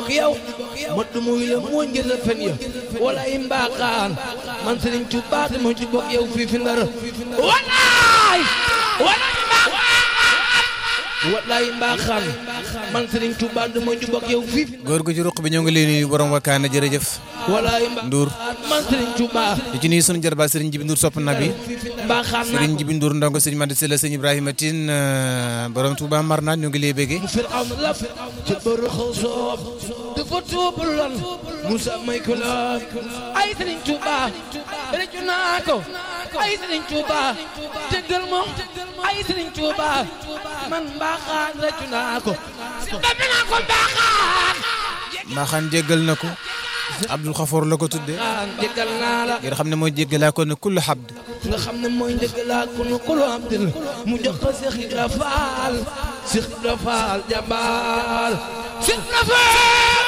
yow ma du muy la moo njël fen ya wala i mbaaxaan man Sëriñ Tuubaa dama ci bokk yow fii fi ndar walaay walaay wallaay mbaaxaan man Sëriñ Tuubaa dama ci bokk yow fii fi góor gu ci ruq bi ñoo ngi lay nuyu borom wakkaana jërëjëf walaay Ndour man Sëriñ Tuubaa di ci nuyu sunu jarbaat Serigne Jibi Ndour sopp na bi mbaaxaan naa Serigne Jibi Ndour ndongo Serigne Madi Sela Serigne Ibrahima Tine borom Touba Marna ñoo ngi lay béggee Firawna la ci bëru xaw soob dafa tuubul lan Musa may ko la ay Sëriñ Tuuba rëccu naa ko ay Sëriñ Tuuba jéggal ma ay Sëriñ Tuuba man mbaaxaan rëccu naa ko dame naa ko mbaaxaan Mbaaxaan jéggal na ko Abdul Xafoor la ko tudde mbaaxaan jéggal naa la ngir xam ne mooy jéggalaa ko ne kullu xabd nga xam ne mooy njëggalaa ko nu kulu abdil mu jox ko Seex Ibra Faal Seex Ibra Faal jàmbaar Seex Ibra Faal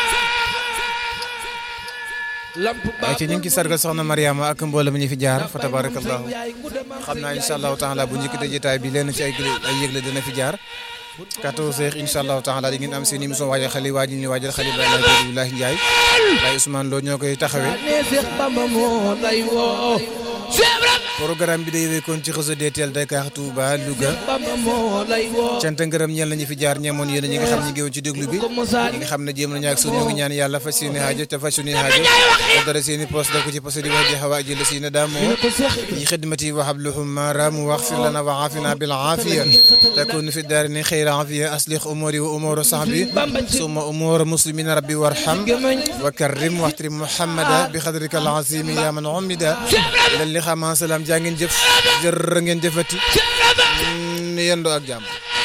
lamp ay ci ñu ngi ci sargal soxna Mariama ak mboolem ñi fi jaar fa tabarakallahu xam naa incha allahu taala bu njëkk jotaay bi lenn ci ay gële ay yëgle dina fi jaar kato seex incha allahu taala di ngeen am seen émission waajal xale waajal ñu waajal xale ba Alaaji Abdoulaye Ndiaye Baye Ousmane Lo ñoo koy taxawee ne Seex Bamba moo lay woo Seex Ibra programme bi day wékkoon ci réseau DTL Dakar Touba Louga Bamba moo lay woo cant ngërëm ñeel nañu fi jaar ñeemoon yéen ñi nga xam ñi ngi woon ci déglu bi ko mosaani ñi nga xam ne jéem nañu ak suñu ñu ngi ñaan yàlla fas seeni haajo te fas suñuy haajo te dara seeni poste def ko ci poste di wax di xawaa jël si na daamoo ko Seex Ibra في خدمتي وحبلهم ما رام واغفر لنا وعافنا بالعافية تكون في الدارين خير عافية أصلح أموري وأمور صحبي ثم أمور مسلمين ربي وارحم وكرم واحترم محمدا بقدرك العظيم يا من عمد للي خما سلام جانجن جف جرنجن جفتي يندو أك جام